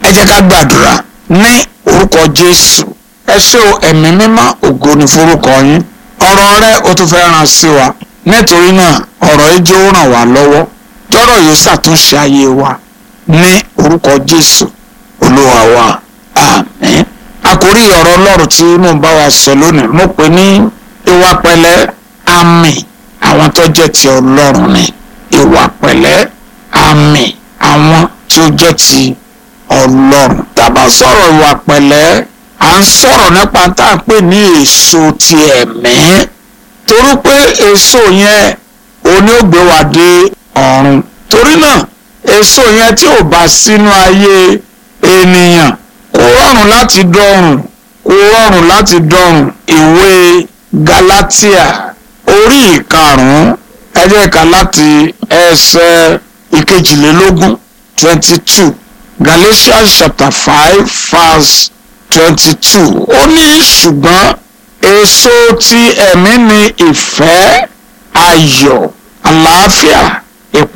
jẹ́ ká gbàdúrà ní orúkọ jésù ẹ ṣé o ẹ̀mí mímọ́ ògo ni forúkọ yín ọ̀rọ̀ rẹ o tún fẹ́ ràn sí wa nítorí náà ọ̀rọ̀ yìí jẹ́ ó ràn wá lọ́wọ́ tọ́rọ̀ yìí ṣàtúnṣe ayé wa ní orúkọ jésù olúwa wa àmín àkórí ọ̀rọ̀ ọlọ́run tí mò ń bá wa sọ lónìí mo pè ní ìwà pẹ̀lẹ́ àmì àwọn tó jẹ́ ti ọlọ́run ni ìwà pẹ̀lẹ́ àmì àwọn tí ó jẹ́ ti ọlọ́run tá a bá sọ̀rọ̀ ìwà pẹ̀lẹ́ à ń sọ̀rọ̀ nípa tá à ń pè ní èso ti ẹ̀mí torí pé èso yẹn òní ò gbé wa dé ọ̀run torí náà èso yẹn tí ò bá sínú ayé ènìyàn kò rọrùn láti dọ̀run kò rọrùn láti dọ̀run ìwé Galatia orí ìkarùn-ún ẹ jẹ́ ká láti ẹsẹ̀ ìkejìlélógún twenty two Galatians chapter five verse twenty two ó ní ṣùgbọ́n èso ti ẹ̀mí ni ìfẹ́ ayọ̀ àlàáfíà